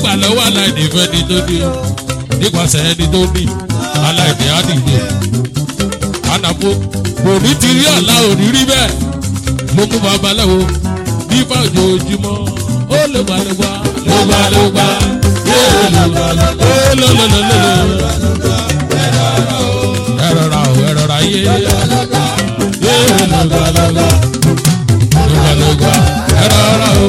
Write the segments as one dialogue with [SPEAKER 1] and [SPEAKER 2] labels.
[SPEAKER 1] gbà lọ́wọ́ aláìní fẹ́ni tó ní o nípasẹ̀ ẹni tó ní aláìní á dìde ànàpọ̀ kò ní ti rí ọ̀la òní rí bẹ́ẹ̀ ló mú babaláwo nípa ojoojúmọ́ ó lè gbà lè gbà lè gbà lè gbà yóò lè gbà lè gbà ó lè lè lè lè lè ẹ rọra o ẹ rọra yé yóò lè gbà lè gbà lè gbà lè gbà ẹ rọra o.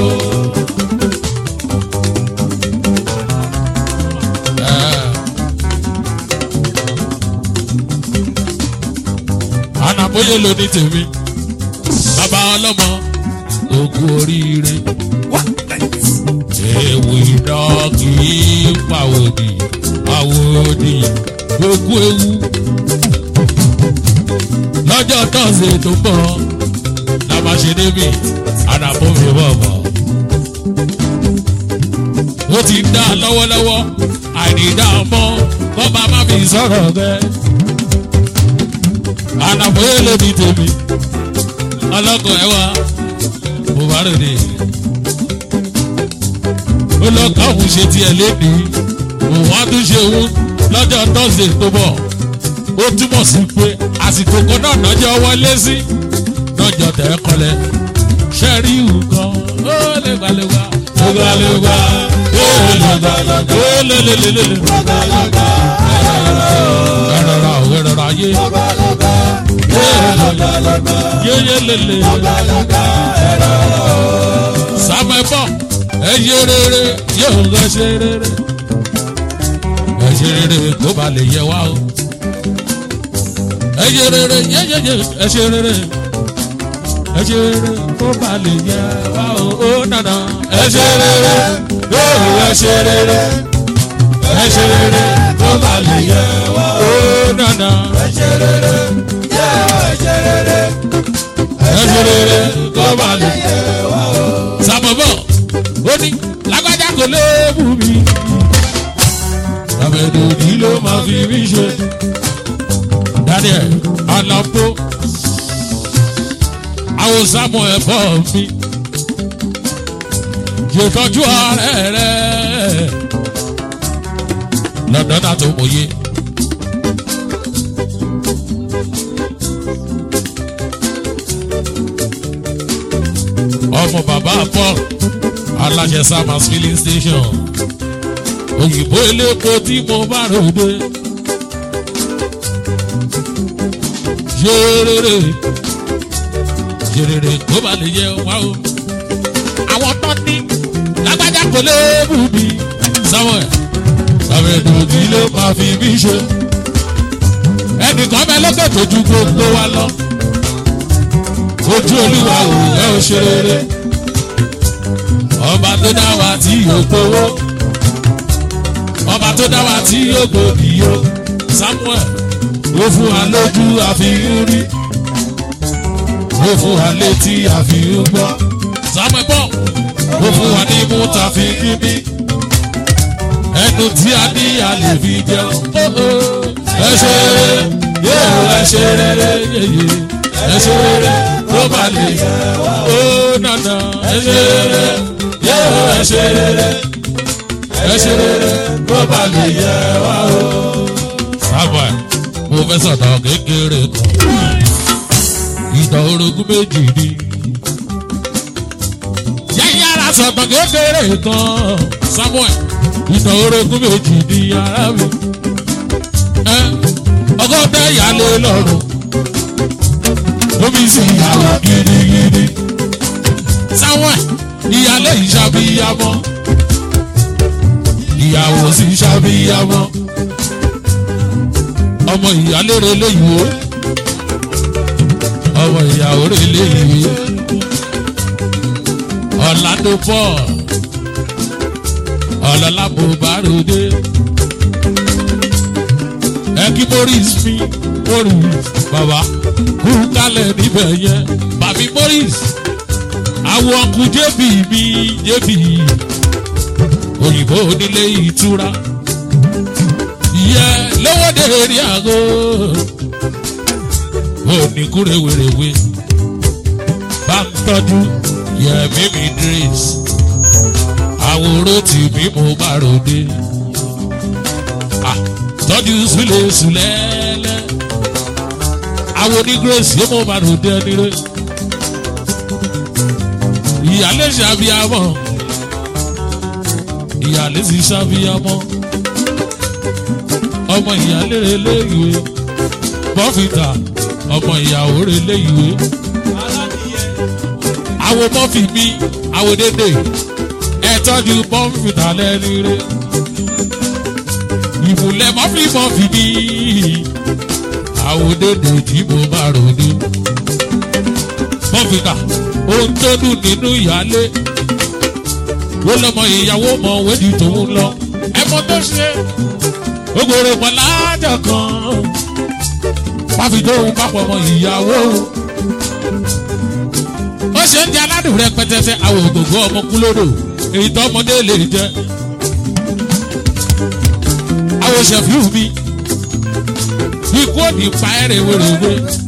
[SPEAKER 1] ànàbóyè ló ní tèmi bàbá ọlọ́mọ ògùn oríire ewu iná kì í pàwòdì àwòdì gbogbo ewu lọ́jọ́ tọ́sí tó ń bọ̀ la máa ṣe débi ànàbómi bọ̀bọ̀ ó ti ń dá lọ́wọ́lọ́wọ́ àìnídá mọ́ kọ́ bá má fi sọ̀rọ̀ bẹ́ẹ̀ ànàbóyè ló ní tèmi ọlọ́kọ̀ ẹ̀ wá mo bá rò dé ó lọ káwọn ṣe tiẹ̀ lénìí òun á tún ṣe òun lọ́jọ́ tọ́sídẹ̀ẹ́ tó bọ̀ ó túmọ̀ sí pé àsìkò kan náà lọ́jọ́ wọlé sí lọ́jọ́ tẹ̀ kọlẹ̀ ṣẹ́rí ìhù kan ó lè gbalẹ̀gbà ó gbalẹ̀gbà ó lè gbalẹ̀gbà ó lè lè lè lè lè ẹ̀rọra ò ẹ̀rọra yé yéyé lele sàmẹ́fọ́ ẹ̀yẹ rere yóò lọ ṣe rere ẹ̀ṣẹ̀ rere kó ba lè yẹ wá o ẹ̀yẹ rere yéyéyé ẹ̀ṣẹ̀ rere ẹ̀ṣẹ̀ rere kó ba lè yẹ wá o ó nànà ẹ̀ṣẹ̀ rere yóò ẹ̀ṣẹ̀ rere ẹ̀ṣẹ̀ rere kó ba lè yẹ wá o ó nànà ẹ̀ṣẹ̀ rere ẹ̀ṣẹ̀ rere kó ba lè yẹ wá o. sàmọ̀bọ̀ ó ní lágbájá kò léèbù mi àbẹ̀dòdì ló máa fi mí ṣe. daniel alampo àwọn samuel bọ̀ mi ṣètọ́jú ààrẹ rẹ̀ lọ́dọ̀ náà tó mòye. ọmọ bàbá paul aláṣẹ samas filling station òyìnbó elépo tí mo bá ròde yérèrè yérèrè kó bá lè yẹ wá o àwọn tó ní lágbájá kò léèbù mi samuel sàmẹ̀dùdì ló máa fi mí ṣe ẹnìkan bẹ lókè tó ju gbogbo wa lọ ojú olúwa ò yẹ ò ṣe rere ọba tó dá wa tí yóò gbowó ọba tó dá wa tí yóò gbòdì yó samuel ó fún wa lójú àfihàn rí ó fún wa létí àfihàn gbọ́ samuel bọ̀ ó fún wa ní mú tàfihàn bí ẹnu tí a ní a lè fi jẹun ẹ ṣe rere yóò ẹ ṣe rere yeye ẹ ṣe rere tó bá lè ó nànà ẹ ṣe rere yóò ẹ ṣe rere ẹ ṣe rere tó bá lè yẹ wá o. sábà mo fẹ́ sọ̀tọ̀ kékeré kan ìtàn orogún méjì ni. yẹ́yẹ́ ara sọ̀tọ̀ kékeré kan samuel ìtàn orogún méjì ni ara mi. ọgọ́dẹ ìyálé lọ́rùn omi sì yàwó gidigidi. samuel ìyálé ìṣàbíyamọ ìyàwó sì ṣàbíyamọ ọmọ ìyálé rẹ léyìí ọmọ ìyàwó rẹ léyìí ọ̀làdó paul ọ̀làlábò báròdé ẹkí morris mi morris bàbá kú kálẹ̀ níbẹ̀ yẹn bàbí morris àwọn ọkù jébì mi jébì òyìnbó onílé ìtura yẹ lówóde rí àgọ́ oníkúrè wèrèwé bá ń tọ́jú yẹ mímí dris àwòrán tì mí mo bá ròde Ah, tọ́jú sílẹ̀ sílẹ̀ẹ́lẹ́ àwọn ní grace yóò mo bá ròde ẹni rẹ ìyálé ṣàbíyamọ ìyálé sì ṣàbíyamọ ọmọ ìyálé rẹ léyìí bọ́fìtà ọmọ ìyàwó rẹ léyìí àwọn mọ́fì mi àwọn dédé ẹ tọ́jú bọ́fìtà lẹ́ni rẹ ìmùlẹ̀ mọ́fì mọ́fì mi àwọn dédé tí mo bá ròde bọ́fìtà ohun tó dùn nínú ìyálé wọ́n lọ́mọ ìyàwó mọ̀ wẹ́dí tòun lọ ẹ̀mọ́ tó ṣe ogoro pọ̀lájà kan pàfidóhùn papọ̀ mọ́ ìyàwó ó ṣe ń di aládùn rẹ pẹtẹsẹ àwọn ògògó ọmọ kúlódò èyí tó ọmọdé lè jẹ àwọn ṣẹfíù mi ikú òdì pa ẹrẹ wẹrẹwẹ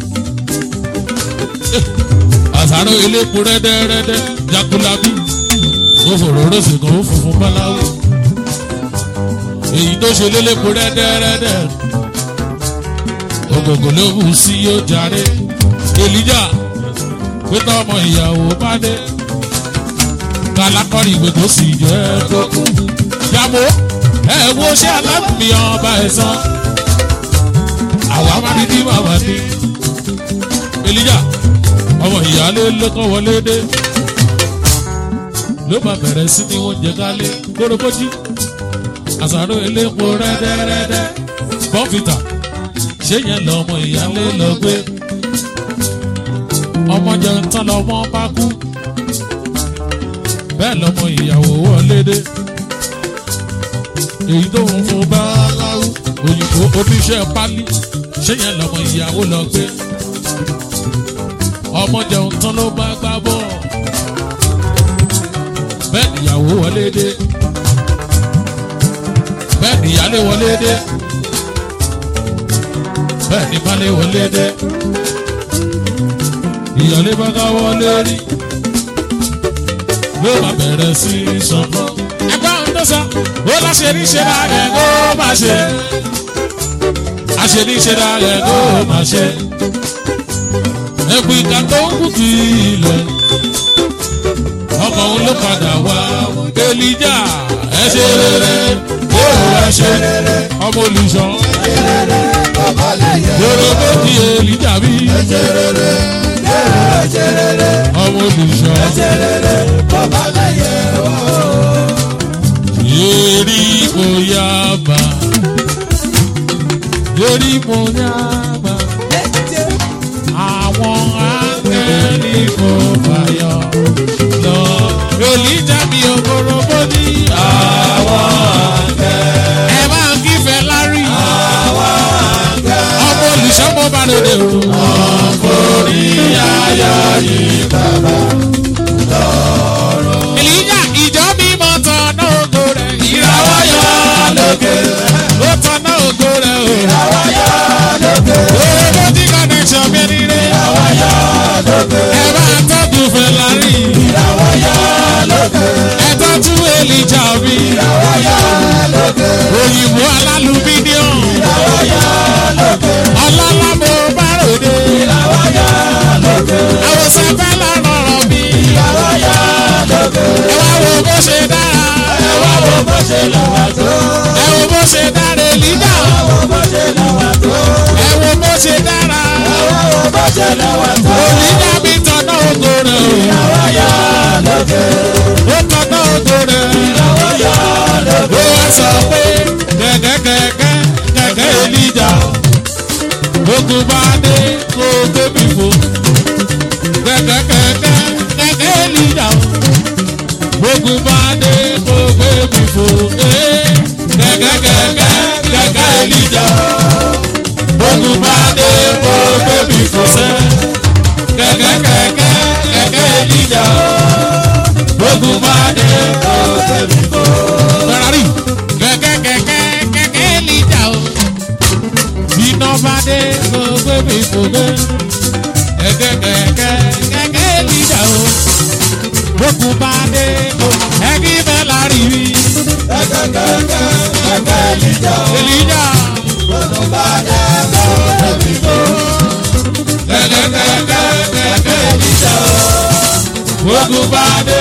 [SPEAKER 1] àsáró elépo rẹ́dẹ́rẹ́dẹ́ jakulabi ó fòrò rọ́ọ̀sì kan ó funfun báláwo èyí tó ṣe lélépo rẹ́dẹ́rẹ́dẹ́ ògògò ló wù sí yóò jàre èlíjà pété ọmọ ìyàwó bá dé kálákọ́rì ìwé tó sì jẹ́ tó kú yàgò ẹ wo ṣé alábùmí ọba ẹ̀ sàn àwa má ní ní bàbá ní èlíjà ọmọ ìyáálé ló kọ́ wọlé dé ló máa bẹ̀rẹ̀ sí ní oúnjẹ kálé kórópójì àsàrò elépo rẹ́dẹ́rẹ́dẹ́ bọ́fìtà ṣé yẹn lọ́mọ ìyáálé lọ gbé ọmọ jẹun tán lọ́mọ bá kú bẹ́ẹ̀ lọ́mọ ìyàwó wọlé dé èyí tó ń fún bá láwù òyìnbó oníṣẹ́ pálí ṣé yẹn lọ́mọ ìyàwó lọ gbé ọmọ jẹun tán ló bá gbá bọ́ bẹ́ẹ̀ níyàwó wọlé dé bẹ́ẹ̀ níyàlé wọlé dé bẹ́ẹ̀ ní balẹ̀ wọlé dé ìyàlé bá ká wọlé rí ló máa bẹ̀rẹ̀ sí í sọ̀kọ́. ẹgbẹ́ àwọn tó sọ ó láṣẹ ní ṣe dáa rẹ̀ kó máa ṣe àṣẹ ní ṣe dáa rẹ̀ kó máa ṣe ẹ̀bùn ìka tó ń kú kì í lẹ̀. ọmọ òun ló padà wá elija ẹ ṣe rere yóò ẹ ṣe rere ọmọ olùṣọ́ yòrò méjì elija bí ọmọ olùṣọ́ yéèrí mo yá bá yéèrí mo yá bá àwọn áńgẹ́lì kò fàyọ lọ. Èlíjà mi òkòrò bó ní àwọn áńgẹ́lì. Ẹ máa ń kífẹ̀ lárí. Àwọn áńgẹ́lì. Ọmọ olùṣọ́mọ bá lóde o. Ọkùnrí ayọ̀ yìí bàbá lọ́rùn. Èlíjà ìjọ mímọ́ tọ̀nà ògo rẹ̀. Ìràwọ̀ yọ lókè. Ó tọ̀nà ògo rẹ̀ o. Ìràwọ̀ yọ lókè. Owó tí connection mi ní rẹ̀. Ìràwọ̀ yọ lókè. Ẹ bá tọ́jú Fẹ̀lárí. Ìràwọ̀ yọ lókè. Ẹ tọ́jú Èlíjà mi. Ìràwọ̀ yọ lókè. Òyìnbó alálùmíníọ̀n. Ìràwọ̀ yọ lókè. Ọlọ́lá mo bá ròde. Ìràwọ̀ yọ lókè. Àwòsàn fẹ́ lọ́rọ̀ mi. Ìràwọ̀ yọ lókè. Ẹ wá wo bó ṣe dára. Ẹ wá wo bó ṣe lọ́wọ́ tó. Ẹ wo bó ṣe dára Èlíjà. Ẹ wo bó ṣe lọ́wọ́ tó. Ẹ wo bó ṣe dára. Ẹ wo bó ṣe lọ́wọ́ tó. Èlíjà mi tọ̀nà ògo rẹ̀ o. Ìràwọ̀ yọ lókè. Ó tọ̀nà ògo rẹ̀. Ìràwọ̀ yọ lókè. Ó wá sọ pé kẹ̀kẹ́ kẹ̀kẹ́ kẹ̀kẹ́ Èlíjà. Ogun bá dé kó gbé mi fò. Kẹ̀kẹ́ kẹ̀kẹ́ kẹ̀kẹ́ Èlíjà. Ogun bá dé kó gbé mi fò. Eh, Kẹ̀kẹ́ kẹ̀kẹ́ kẹ̀kẹ́ Èlíjà. Ogun bá dé kó gbé mi fò sẹ́. Kẹ̀kẹ́ kẹ̀kẹ́ kẹ̀kẹ́ Èlíjà. Ogun bá dé kó gbé mi fò. Ferrari kẹ̀kẹ́ kẹ̀kẹ́ kẹ̀kẹ́ Èlíjà o. Iná bá dé kó gbé mi fò gbé. Kẹ̀kẹ́ kẹ̀kẹ́ kẹ̀kẹ́ Èlíjà o. Ogun bá dé kó ẹ̀kí Ferrari Èlíjà. Kẹ̀kẹ́kẹ̀kẹ́ Èlíjà. Ogun bá dé.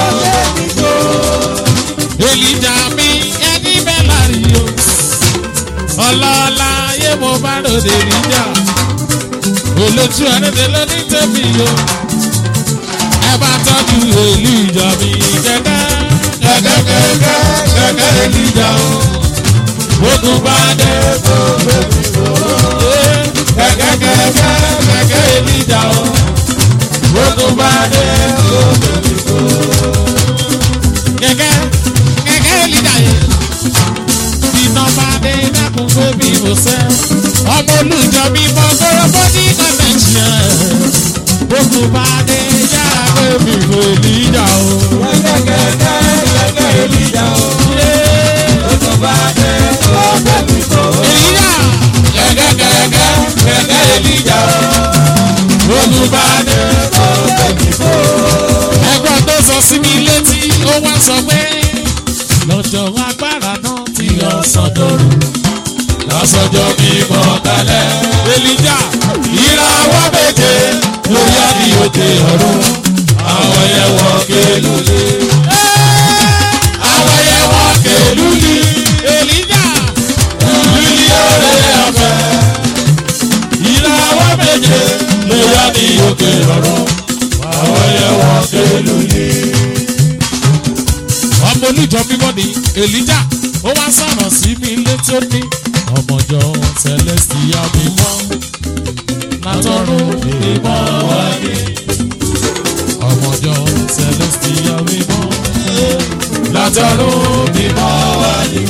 [SPEAKER 1] Èlíjà mi ẹni bẹ́ẹ̀ lárí o. Ọlọ́lá ayé mo bá lòdì Èlíjà. Olójú ẹ̀rẹ́dẹ̀ ló ní tẹ̀mí o. Ẹ bá tọ́jú Èlíjà mi kẹ̀kẹ́. Kẹ̀kẹ́kẹ̀kẹ́ kẹ̀kẹ́ Èlíjà o. Ogun bá dé. Kẹ̀kẹ́kẹ̀kẹ́ kẹ̀kẹ́ Èlíjà o. Ogun bá dé. Kẹ̀kẹ́ kẹ̀kẹ́ Èlíjà yẹn iná bá dé dákun pé bí mo sẹ́. ọmọ olùjọ mi mọ gbọ́dọ̀ bọ́dí convention. gbogbo bá dé yára pé mi kò níjà o. èlíjà kẹ̀kẹ́kẹ̀kẹ́ kẹ̀kẹ́ èlíjà o. gbogbo bá dé. ẹgbọ́n tó sọ sí mi létí ó wá sọ pé lọ́jọ́ agbára náà ti yọ sọ́dọ̀rù. lọ́sọ̀jọ́ mi mọ̀ kalẹ̀. Èlíjà ìràwọ̀ méje lórí àbí òkè ọ̀run. àwọn yẹn wọ́n kélùlé. àwọn yẹn wọ́n kélùlé. Èlíjà lùlí ọ̀rẹ́ ọ̀fẹ́. ìràwọ̀ méje lórí àbí òkè ọ̀run. àwọn yẹn wọ́n kélùlé ọmọ olùjọ mímọ́ ni èlíjà ó wá sọ̀rọ̀ sí mi létí ó ní ọmọjọ celestia mímọ́ látọ̀run mímọ́ wá ní ọmọjọ celestia mímọ́ látọ̀run mímọ́ wá ní.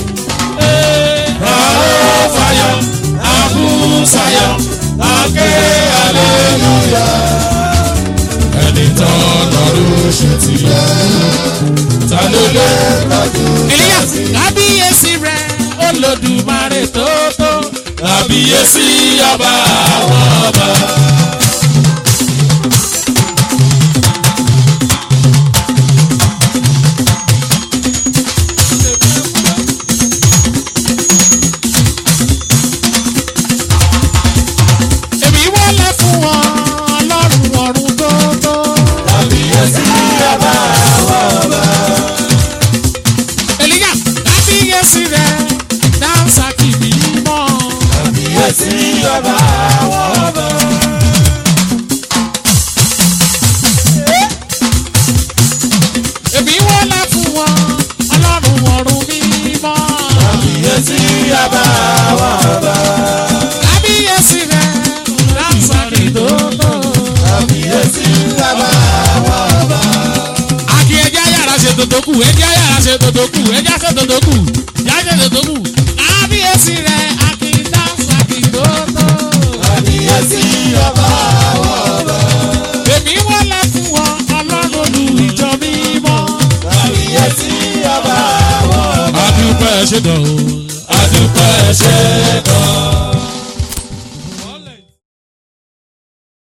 [SPEAKER 1] Àó fàyọ̀, àbúsàyọ̀, àké aleluya. Ẹni tán lọ́rùn ṣe ti yẹ ta ló lé Èlíyà kábíyèsí rẹ̀ olódùmarè tó tó. kábíyèsí ọba àwọn ọba. èmi wọlé fún wọn ọlọ́run ọ̀run tó tó.
[SPEAKER 2] Kábíyèsí ọba àwọn ọba.
[SPEAKER 1] Èlíyà kábíyèsí rẹ̀ dáńsà kìbí mọ́.
[SPEAKER 2] Kábíyèsí ọba àwọn ọba.
[SPEAKER 1] èmi wọlé fún wọn ọlọ́run ọ̀run mímọ́.
[SPEAKER 2] Kábíyèsí ọba àwọn ọba.
[SPEAKER 1] kábíyèsí rẹ̀ dáńsà kìbí tó tó.
[SPEAKER 2] Kábíyèsí ọba àwọn ọba.
[SPEAKER 1] Aki ẹja yàrá ṣe tòtò kù, ẹja yàrá ṣe tòtò kù, ẹja ṣe tòtò kù, yá ṣe tòtò kù. Kábíyèsí rẹ̀ Aki dáńsà kìbí tó tó.
[SPEAKER 2] Kábíyèsí ọba àwọn ọba.
[SPEAKER 1] Èmi wọlé fún wọn ọlọ́run olú ìjọ mímọ́.
[SPEAKER 2] Kábíyèsí ọba àwọn ọba.
[SPEAKER 1] Adúpẹ́ ṣe dàn o. Adúpẹ́ ṣe